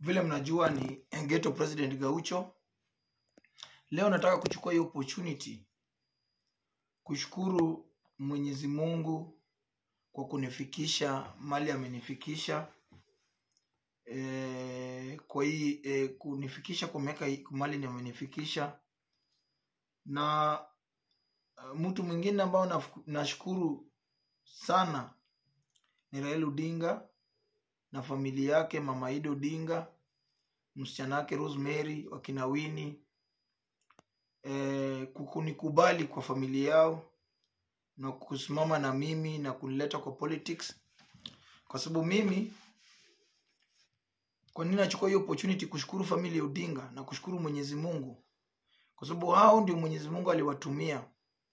vile mnajua ni Ghetto President Gaucho. Leo nataka kuchukua hii opportunity kushukuru Mwenyezi Mungu kwa kunifikisha mali amenifikisha e, kwa hii e, kunifikisha kwa miaka hii- mali amenifikisha na uh, mtu mwingine ambao naf- nashukuru sana ni Raila Odinga na familia yake, mama Ida Odinga, msichana wake Rosemary, wakina Winnie eh, kukunikubali kwa familia yao na kusimama na mimi na kunileta kwa politics, kwa sababu mimi, kwa nini nachukua hiyo opportunity kushukuru familia ya Odinga na kushukuru Mwenyezi Mungu, kwa sababu hao ndio Mwenyezi Mungu aliwatumia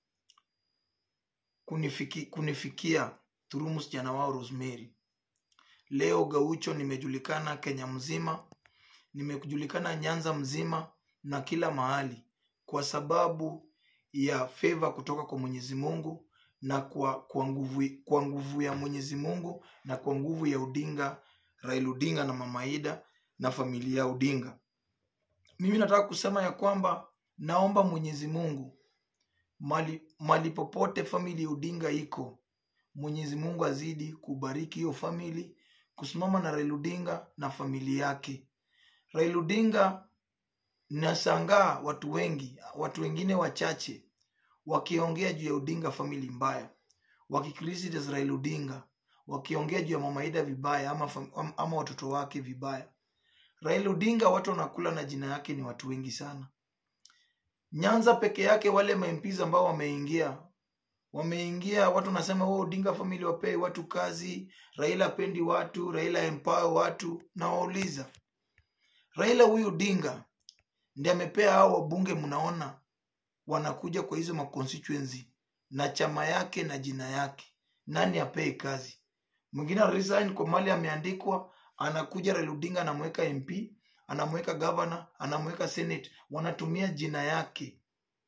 kunifiki, kunifikia through msichana wao Rosemary. Leo Gaucho nimejulikana Kenya mzima, nimejulikana Nyanza mzima na kila mahali kwa sababu ya favor kutoka kwa Mwenyezi Mungu na kwa kwa nguvu kwa nguvu ya Mwenyezi Mungu na kwa nguvu ya Odinga, Raila Odinga na Mama Ida na familia ya Odinga. Mimi nataka kusema ya kwamba naomba Mwenyezi Mungu mali, mali popote famili ya Odinga iko, Mwenyezi Mungu azidi kubariki hiyo famili, kusimama na Raila Odinga na familia yake. Raila Odinga, nashangaa watu wengi, watu wengine wachache wakiongea juu ya Odinga family mbaya, wakicriticize Raila Odinga, wakiongea juu ya Mama Ida vibaya ama, fam- am- ama watoto wake vibaya. Raila Odinga watu wanakula na jina yake ni watu wengi sana. Nyanza peke yake wale MPs ambao wameingia wameingia, watu wanasema oh, Odinga family wapee watu kazi, Raila apendi watu, Raila empower watu. Nawauliza, Raila huyu Odinga ndiye amepea hao wabunge, mnaona wanakuja kwa hizo maconstituency na chama yake na jina yake, nani apee kazi? Mwingine resign kwa mali ameandikwa, anakuja Raila Odinga anamweka MP, anamweka governor, anamweka senate, wanatumia jina yake.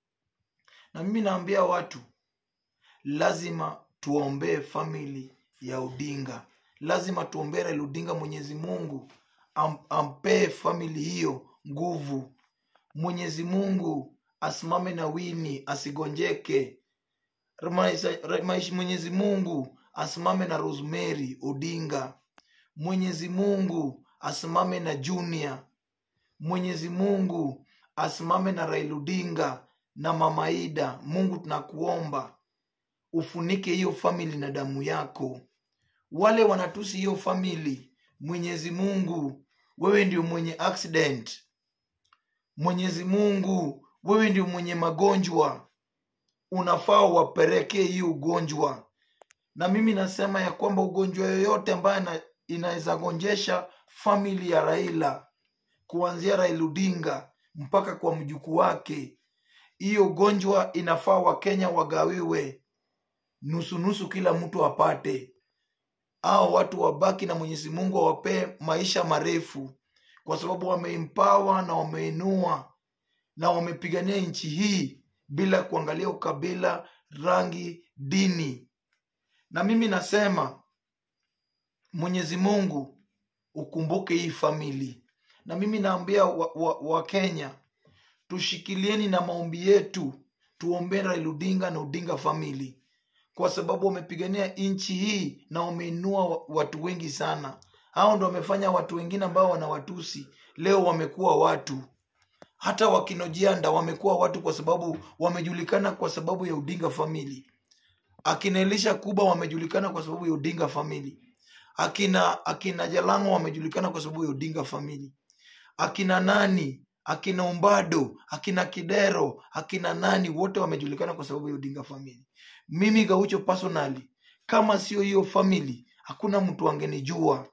Na mimi naambia watu lazima tuombee famili ya Odinga, lazima tuombee Raila Odinga. Mwenyezi Mungu am, ampee famili hiyo nguvu. Mwenyezi Mungu asimame na Wini asigonjeke. Maisha- maisha- Mwenyezi Mungu asimame na Rosemary Odinga. Mwenyezi Mungu asimame na Junior. Mwenyezi Mungu asimame na Raila Odinga na Mama Ida. Mungu tunakuomba ufunike hiyo famili na damu yako. Wale wanatusi hiyo famili, Mwenyezi Mungu, wewe ndio mwenye accident. Mwenyezi Mungu, wewe ndio mwenye magonjwa, unafaa wapelekee hii ugonjwa. Na mimi nasema ya kwamba ugonjwa yoyote ambayo ina- inaweza gonjesha famili ya Raila, kuanzia Raila Odinga mpaka kwa mjukuu wake, hiyo ugonjwa inafaa Wakenya wagawiwe nusu nusu, kila mtu apate, au watu wabaki na Mwenyezi Mungu awapee maisha marefu, kwa sababu wameempawa na wameinua na wamepigania nchi hii bila kuangalia ukabila, rangi, dini. Na mimi nasema Mwenyezi Mungu ukumbuke hii famili, na mimi naambia Wakenya wa, wa Wakenya, tushikilieni na maombi yetu, tuombee Raila Odinga na Odinga family, kwa sababu wamepigania nchi hii na wameinua wa- watu wengi sana. Hao ndo wamefanya watu wengine ambao wanawatusi leo wamekuwa watu hata wakinojianda wamekuwa watu kwa sababu wamejulikana kwa sababu ya Odinga family. Akina Elisha Kuba wamejulikana kwa sababu ya Odinga family. Akina akina Jalango wamejulikana kwa sababu ya Odinga family. Akina nani, akina Umbado, akina Kidero, akina nani, wote wamejulikana kwa sababu ya Odinga family. Mimi Gaucho personally, kama sio hiyo family, hakuna mtu angenijua.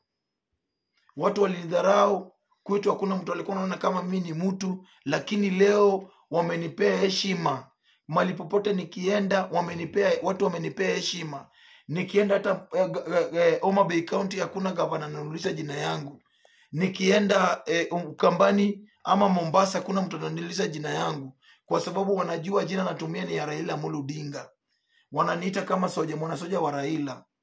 Watu walinidharau kwetu, hakuna mtu alikuwa anaona kama mimi ni mtu, lakini leo wamenipea heshima. Mali popote nikienda, wamenipea watu wamenipea heshima. Nikienda hata eh, eh, eh, Homa Bay County, hakuna gavana ananiuliza jina yangu. Nikienda eh, Ukambani ama Mombasa, hakuna mtu ananiuliza jina yangu, kwa sababu wanajua jina natumia ni ya Raila Amolo Odinga. Wananiita kama soja, mwanasoja wa Raila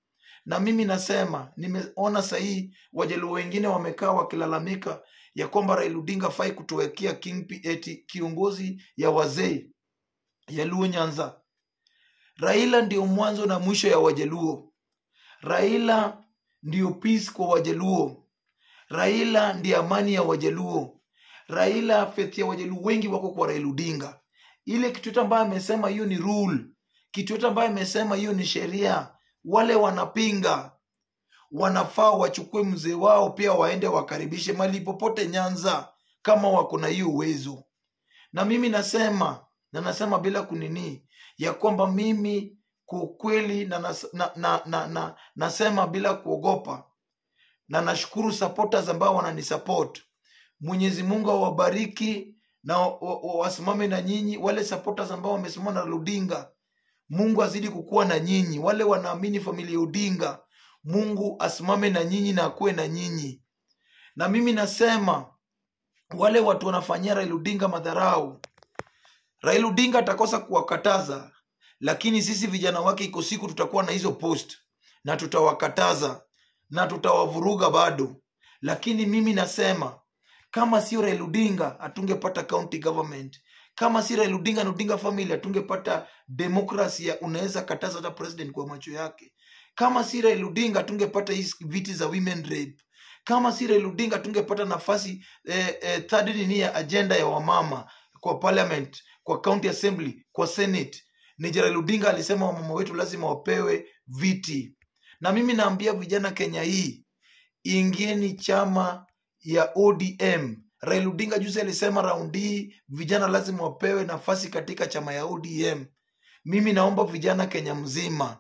na mimi nasema nimeona sahii wajaluo wengine wamekaa wakilalamika ya kwamba Raila Odinga fai kutuwekea king eti kiongozi ya wazee ya Luo Nyanza. Raila ndio mwanzo na mwisho ya Wajaluo. Raila ndio peace kwa Wajaluo. Raila ndiye amani ya Wajaluo. Raila faith ya Wajaluo wengi wako kwa Raila Odinga. Ile kitu yote ambayo amesema hiyo ni rule, kitu yote ambayo amesema hiyo ni sheria. Wale wanapinga wanafaa wachukue mzee wao pia waende wakaribishe mali popote Nyanza kama wako na hiyo uwezo. Na mimi nasema na nasema bila kunini ya kwamba mimi kwa ukweli na, nas, na, na, na, na, nasema bila kuogopa na nashukuru supporters ambao wananisupport. Mwenyezi Mungu awabariki na wa- wa- wasimame na nyinyi. Wale supporters ambao wamesimama na Raila Odinga, Mungu azidi kukuwa na nyinyi. Wale wanaamini familia Odinga, Mungu asimame na nyinyi na akuwe na nyinyi. Na mimi nasema wale watu wanafanyia Raila Odinga madharau, Raila Odinga atakosa kuwakataza, lakini sisi vijana wake iko siku tutakuwa na hizo post na tutawakataza na tutawavuruga bado. Lakini mimi nasema kama sio Raila Odinga hatungepata county government. Kama si Raila Odinga na Odinga family hatungepata demokrasia, unaweza kataza hata president kwa macho yake. Kama si Raila Odinga hatungepata hizi viti za women rape. Kama si Raila Odinga hatungepata nafasi eh, eh, third nini ya agenda ya wamama kwa parliament, kwa county assembly, kwa senate. Ni Raila Odinga alisema wamama wetu lazima wapewe viti, na mimi naambia vijana Kenya hii, ingieni chama ya ODM. Raila Odinga juzi alisema raundi hii vijana lazima wapewe nafasi katika chama ya ODM. Mimi naomba vijana Kenya mzima,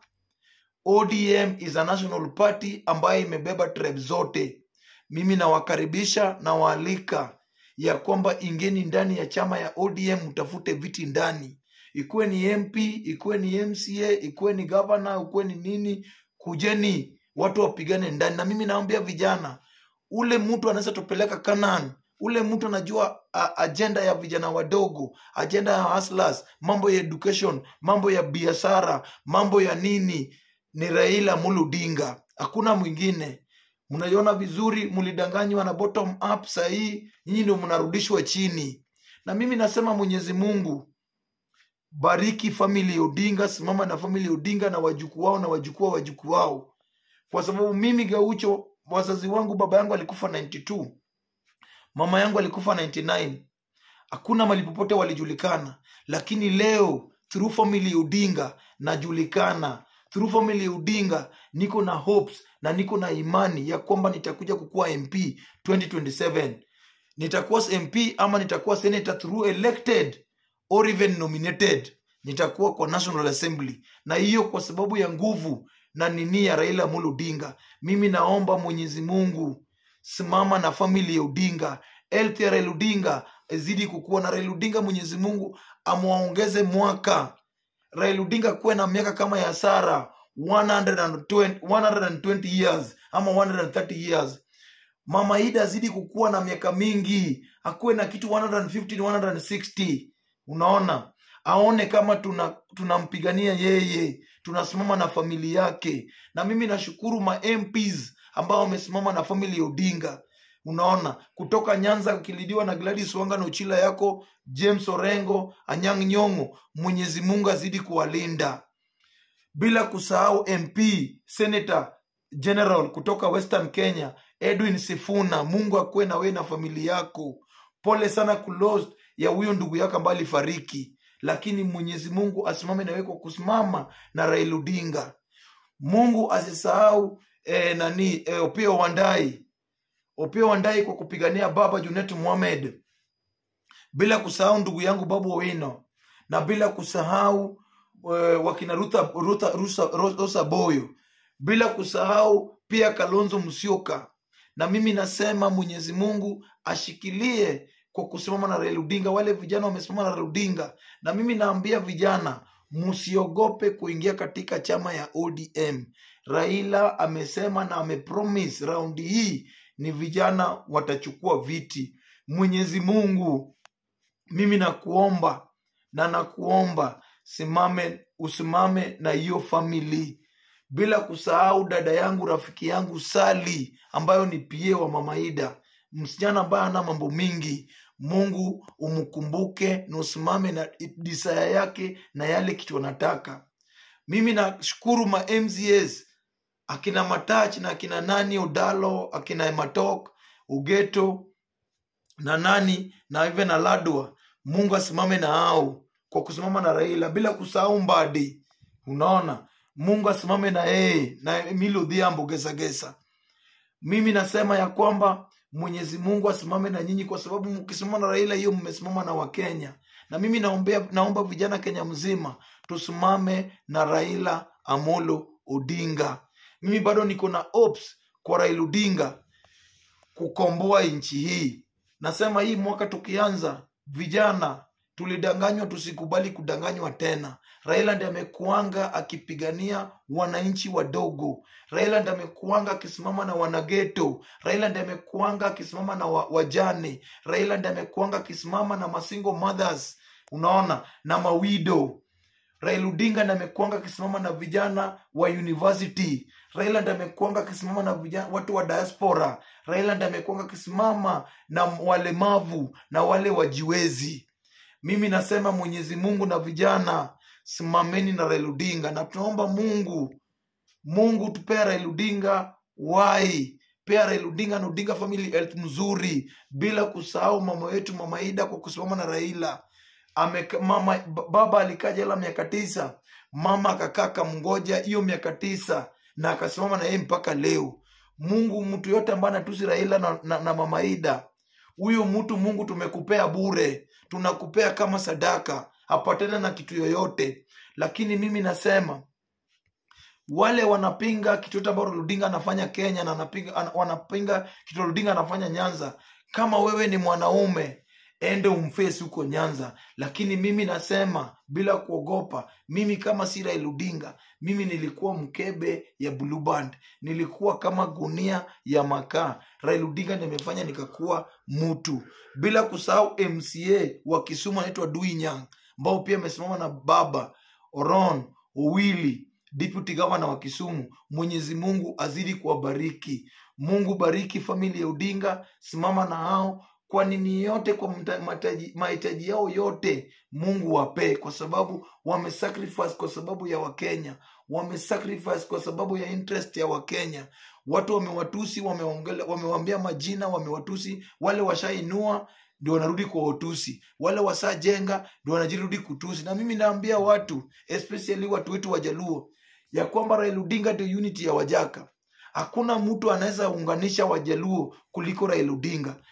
ODM is a national party ambayo imebeba tribe zote. Mimi nawakaribisha na waalika ya kwamba ingeni ndani ya chama ya ODM, mtafute viti ndani, ikuwe ni MP, ikuwe ni MCA, ikuwe ni governor, ikuwe ni nini, kujeni watu wapigane ndani. Na mimi naambia vijana, ule mtu anaweza tupeleka Canaan, ule mtu anajua a, agenda ya vijana wadogo, agenda ya hustlers, mambo ya education, mambo ya biashara, mambo ya nini, ni Raila Amolo Odinga, hakuna mwingine. Mnaiona vizuri, mlidanganywa na bottom up, sahii nyinyi ndio mnarudishwa chini. Na mimi nasema Mwenyezi Mungu bariki family ya Odinga, simama na family ya Odinga na wajukuu wao na wajukuu wa wajukuu wao, kwa sababu mimi Gaucho, wazazi wangu, baba yangu alikufa 92 mama yangu alikufa 99 hakuna mali popote walijulikana, lakini leo through family ya Odinga najulikana. Through family ya Odinga niko na hopes na niko na imani ya kwamba nitakuja kukuwa MP 2027 nitakuwa MP ama nitakuwa senator through elected or even nominated, nitakuwa kwa National Assembly, na hiyo kwa sababu ya nguvu na nini ya Raila Amolo Odinga. Mimi naomba Mwenyezi Mungu, simama na family ya Odinga, health ya Raila Odinga izidi kukua, na Raila Odinga Mwenyezi Mungu amwaongeze mwaka Raila Odinga kuwe na miaka kama ya Sara 120, 120 years ama 130 years. Mama Ida azidi kukuwa na miaka mingi, akuwe na kitu 150 160. Unaona, aone kama tuna tunampigania yeye, tunasimama na familia yake. Na mimi nashukuru ma MPs ambao wamesimama na family ya Odinga. Unaona, kutoka Nyanza ukilidiwa na Gladys Wanga na Uchila yako James Orengo, Anyang' Nyong'o, Mwenyezi Mungu azidi kuwalinda, bila kusahau MP Senator General kutoka Western Kenya Edwin Sifuna. Mungu akuwe na wewe na familia yako. Pole sana kulost ya huyo ndugu yako ambaye alifariki, lakini Mwenyezi Mungu asimame na wewe kwa kusimama na Raila Odinga. Mungu asisahau eh, nani eh, Opiyo Wandayi Opiyo Wandayi kwa kupigania baba Junet Mohamed, bila kusahau ndugu yangu Babu Owino na bila kusahau eh, wakina Rutha, Rutha, Rusa, Rosa Boyo, bila kusahau pia Kalonzo Musyoka. Na mimi nasema Mwenyezi Mungu ashikilie kwa kusimama na Raila Odinga. Wale vijana wamesimama na Raila Odinga, na mimi naambia vijana msiogope kuingia katika chama ya ODM. Raila amesema na amepromise raundi hii ni vijana watachukua viti. Mwenyezi Mungu, mimi nakuomba na nakuomba simame, usimame na hiyo famili bila kusahau dada yangu rafiki yangu sali ambayo ni pie wa mamaida msichana ambaye ana mambo mingi mungu umkumbuke na usimame na disaya yake na yale kitu anataka mimi nashukuru ma mcs akina matach na akina nani odalo akina ematok ugeto na nani na even na ladwa mungu asimame na hao kwa kusimama na raila bila kusahau mbadi unaona mungu asimame na yeye na emili odhiambo gesagesa mimi nasema ya kwamba mwenyezi mungu asimame na nyinyi kwa sababu mkisimama na raila hiyo mmesimama na wakenya na mimi naombea, naomba vijana kenya mzima tusimame na raila amolo odinga mimi bado niko na hopes kwa raila odinga kukomboa nchi hii nasema hii mwaka tukianza vijana tulidanganywa tusikubali kudanganywa tena raila ndi amekuanga akipigania wananchi wadogo raila ndi amekuanga akisimama na wanageto raila ndi amekuanga akisimama na wa, wajane raila ndi amekuanga akisimama na masingle mothers unaona na mawido raila odinga ndi amekuanga akisimama na vijana wa university raila ndi amekuanga akisimama na vijana watu wa diaspora raila ndi amekuanga akisimama na walemavu na wale wajiwezi mimi nasema mwenyezi mungu na vijana simameni na raila odinga na tunaomba mungu mungu tupea raila odinga wai pea raila odinga na odinga family health mzuri bila kusahau mama yetu mama ida kwa kusimama na raila Ame, mama baba alikaa jela miaka tisa mama akakaa akamngoja hiyo miaka tisa na akasimama na yeye mpaka leo mungu mtu yote ambaye anatusi raila na, na, na mama ida huyo mtu mungu tumekupea bure tunakupea kama sadaka apatane na kitu yoyote lakini mimi nasema wale wanapinga kitu yote ambao Odinga anafanya Kenya na anapinga, an, wanapinga kitu Odinga anafanya Nyanza. Kama wewe ni mwanaume ende umfesi huko Nyanza, lakini mimi nasema bila kuogopa, mimi kama si Raila Odinga, mimi nilikuwa mkebe ya Blue Band, nilikuwa kama gunia ya makaa. Raila Odinga nimefanya nikakuwa mtu, bila kusahau MCA wa Kisumu anaitwa Dui Nyang ambao pia amesimama na baba Oron Owili deputy governor wa Kisumu. Mwenyezi Mungu azidi kuwabariki. Mungu bariki familia ya Odinga, simama na hao kwa nini yote, kwa mta- mataji- mahitaji yao yote, Mungu wapee, kwa sababu wamesacrifice kwa sababu ya Wakenya, wamesacrifice kwa sababu ya interest ya Wakenya. Watu wamewatusi, wameongele- wamewaambia majina, wamewatusi. Wale washainua ndio wanarudi kwa utusi, wale wasajenga ndio wanajirudi kutusi. Na mimi naambia watu especially watu wetu Wajaluo ya kwamba Raila Odinga ndio unity ya Wajaka. Hakuna mtu anaweza unganisha Wajaluo kuliko Raila Odinga.